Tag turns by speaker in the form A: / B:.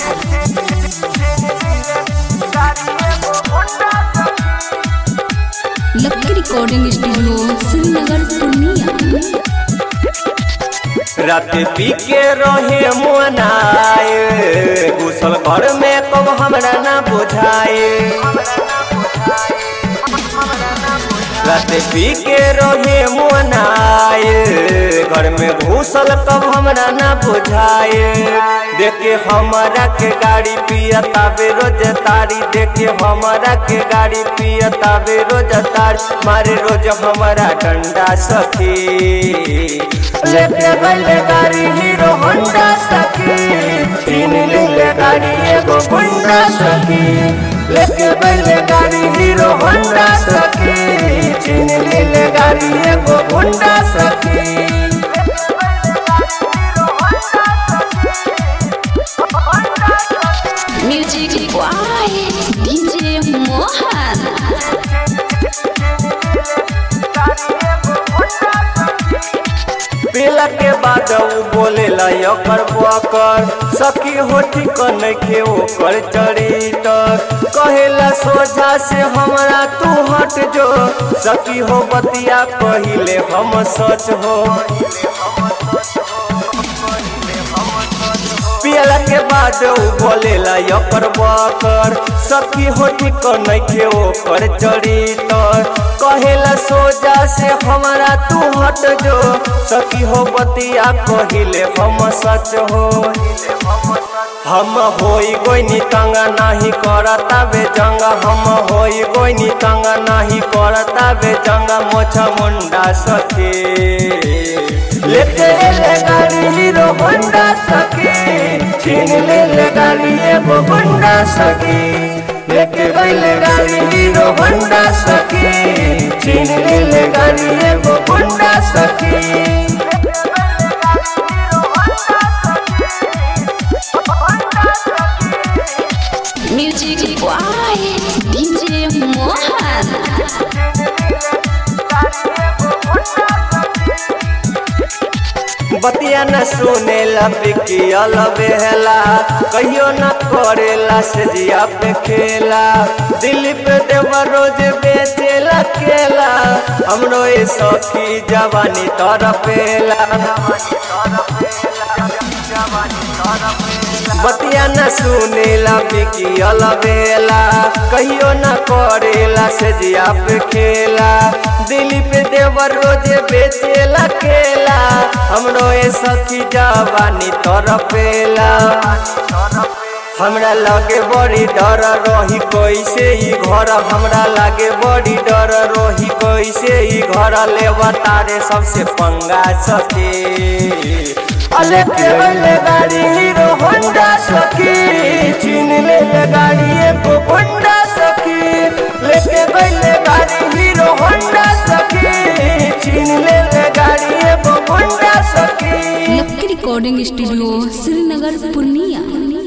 A: Lucky recording studio Srinagar Purnia
B: रात पी के रहे मुनाए घुसल घर में कब हमरा ना बुझाए रात पी के रहे मुनाए घर में घुसल कब हमरा ना बुझाए देखे हमरा के गाड़ी पियता बेरोज तारी देखे हमरा के गाड़ी पियता बेरोज तारी मारे रोज हमारा डंडा सखी लेके गले गाड़ी हीरो होंडा सखी तीन ले गाड़ी एगो गुंडा सखी लेके गले गाड़ी हीरो होंडा सखी तीन ले गाड़ी एगो गुंडा सखी
A: म्यूजिक बॉय डीजे मोहन
B: पीला के बाद उ बोले लकर बकर सखी होठी कन के ओकर चरितर कहेला सोझा से हमरा तू हट जो सखी हो बतिया कहिले हम सच हो पियला के बाद उ बोलेला यकर बकर सखी होठी कन के ओकर चरितर कहेला सोजा से हमारा तू हट जो सखी हो बतिया कहिले हम सच हो हम होई गोइनी तंगा नाही करता बे जंगा हम होई गोइनी तंगा नाही करता बे जंगा मोछा मुंडा सखी लेके ले गाड़ी हीरो होंडा सखी छीन ले ले गाड़ी एगो गुंडा सखी लेके गईले गाड़ी हीरो होंडा सखी छीन ले ले गाड़ी एगो गुंडा सखी
A: म्यूजिक बॉय डीजे मोहन
B: बतिया न सुने ला बिकियल बेहला कहियो न करेला से जिया पे खेला दिल्ली पे देवा रोज बेचेला केला हमरो ए सखी जवानी तरफेला बतिया न सुनेला बिकियल बेला कहियो न करेला से जिया पे खेला दिल्ली पे देवर रोज बेचेला केला हमरो ए सखी जवानी तरफेला हमरा लगे बड़ी डर रही कैसे ई घर हमरा लगे बड़ी डर रही कैसे ई घर लेवा तारे सबसे पंगा सके अले के ले गाड़ी हीरो होंडा सखी छीन ले ले गाड़ी एगो होंडा सखी लेके गईले गाड़ी हीरो होंडा सखी छीन ले ले गाड़ी एगो होंडा सखी
A: Lucky recording studio Srinagar Purnia